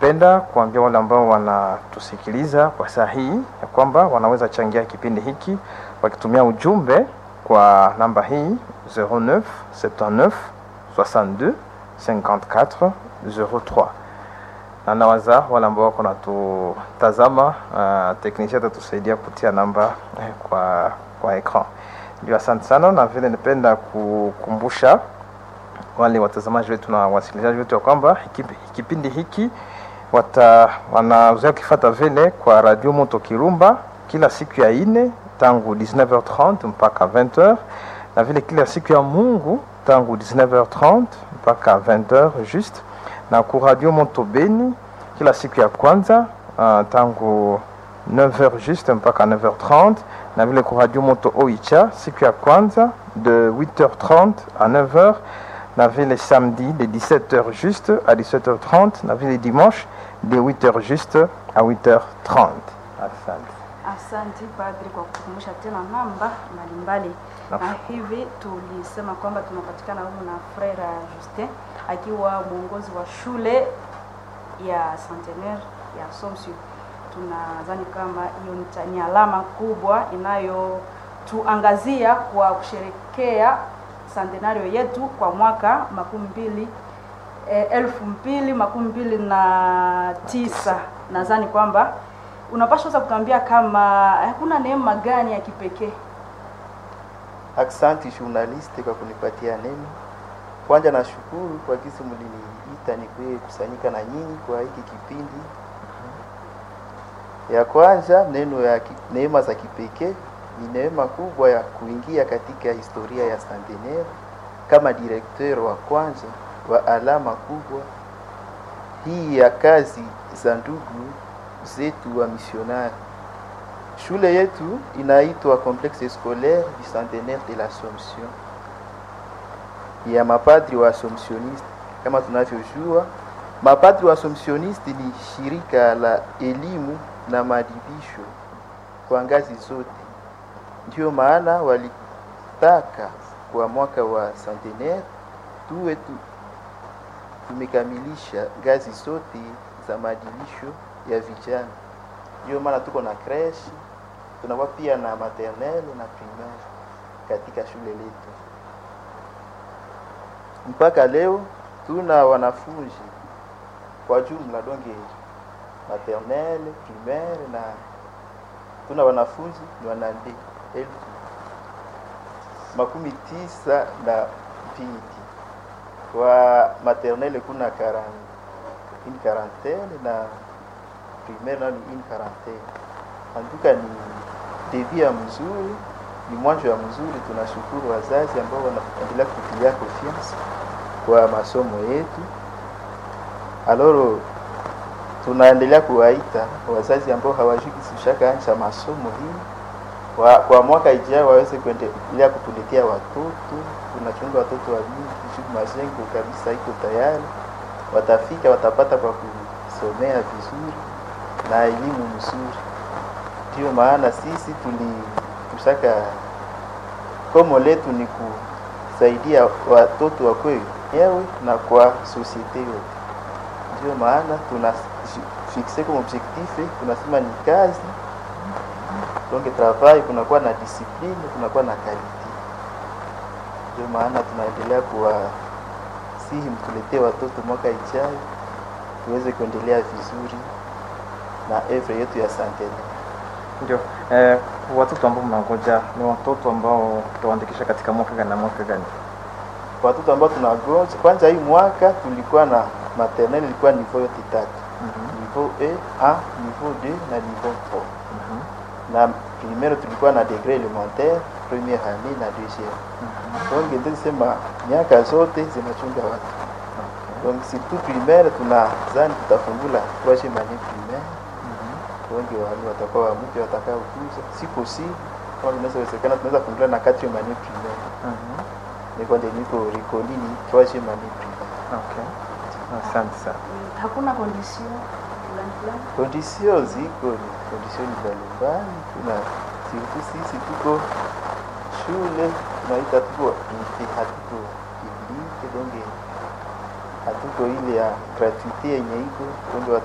tungelipenda kuambia wale ambao wanatusikiliza kwa saa hii ya kwamba wanaweza changia kipindi hiki wakitumia ujumbe kwa namba hii 09 79 62 54 03 na nawaza wale ambao wako natutazama, uh, teknisia atatusaidia kutia namba eh, kwa kwa ekran. Ndio, asante sana, na vile nipenda kukumbusha wale watazamaji wetu na wasikilizaji wetu ya kwamba hiki- kipindi hiki wata wanazoea kifata vile kwa Radio Moto Kirumba kila siku ya ine tangu 19h30 mpaka 20h na vile kila siku ya Mungu tangu 19h30 mpaka 20h juste na ku Radio Moto Beni kila siku ya kwanza uh, tangu 9h juste mpaka 9h30 na vile ku Radio Moto Oicha siku ya kwanza de 8h30 à 9h na vile samedi de 17h juste à 17h30 na vile dimanche de 8h juste à 8h30 asante Asante padri kwa kukumbusha tena namba mbalimbali, Na- na hivi tulisema kwamba tunapatikana humu na Frere Justin akiwa mwongozi wa shule ya Centenaire ya Assumption. Tunadhani kama hiyo ni ta- ni alama kubwa inayotuangazia kwa kusherekea centenario yetu kwa mwaka makumi mbili eh, elfu mbili makumi mbili na tisa. Nadhani kwamba unapaswa sasa kutuambia kama hakuna neema gani ya kipekee Aksanti journaliste kwa kunipatia neno. Kwanza nashukuru kwa kisi mliniita nikuye kusanyika na nyinyi kwa hiki kipindi. Ya kwanza neno ya ki- neema za kipekee ni neema kubwa ya kuingia katika historia ya Centenaire kama direkteur wa kwanza wa alama kubwa hii ya kazi za ndugu zetu wa misionari. Shule yetu inaitwa Complexe Scolaire du Centenaire de l'Assomption ya mapadri wa Assumptioniste. Kama tunavyojua, mapadri wa Assumptioniste ni shirika la elimu na maadibisho kwa ngazi zote. Ndio maana walitaka kwa mwaka wa centenaire tuwe tu, tumekamilisha ngazi zote za maadibisho ya vijana. Ndio maana tuko na creche, tunakuwa pia na maternelle na primaire katika shule letu. Mpaka leo tuna wanafunzi kwa jumla donge maternelle, primaire na tuna wanafunzi ni wanande elfu makumi tisa na mbili. Kwa maternelle kuna karan, une quarantaine na primaire nayo ni une quarantaine. Antuka ni devi ya mzuri, ni mwanzo ya mzuri. Tunashukuru wazazi ambao wanaendelea kutilia confiance kwa masomo yetu. Aloro tunaendelea kuwaita wazazi ambao hawajui kisishaka ancha masomo hii wa, kwa mwaka ijao waweze kuendelea kutuletea watoto. Tunachunga watoto wa mingi shuku majengo kabisa iko tayari, watafika watapata kwa kusomea vizuri na elimu mzuri. Ndio maana sisi tuli tushaka komo letu ni kusaidia watoto wakwe wenyewe na kwa sosiete yote. Ndio maana tuna fixe comme objectif, tunasema ni kazi donc travail, kunakuwa na discipline, kunakuwa na quality. Ndio maana tunaendelea kuwasihi mtuletee watoto mwaka ijayo tuweze kuendelea vizuri na evre yetu ya Centenaire. ndio eh, watoto ambao mnangoja ni watoto ambao tutawaandikisha katika mwaka gani na mwaka gani watoto ambao tunagonja kwanza, hii mwaka tulikuwa na maternelle ilikuwa niveau yote tatu, niveau A, niveau 2 na niveau 3 Mhm. na primaire tulikuwa na degré élémentaire première année na deuxième. Donc ndio tusema miaka zote zinachunga watu. Donc surtout primaire tunazani tutafungula troisième année primaire. Wengi wale watakuwa wa mpya watakao kuja, si possible kama inaweza wezekana, tunaweza fungula na quatrième année primaire. Mhm. Ni kwa ndio niko recoli ni troisième année primaire. Okay. Asante sana. Mm, hakuna condition fulani fulani Condition ziko ni condition mbalimbali, tuna surtout sisi tuko shule tunaita tuko inte, hatuko public donc hatuko ile ya gratuite yenye iko donc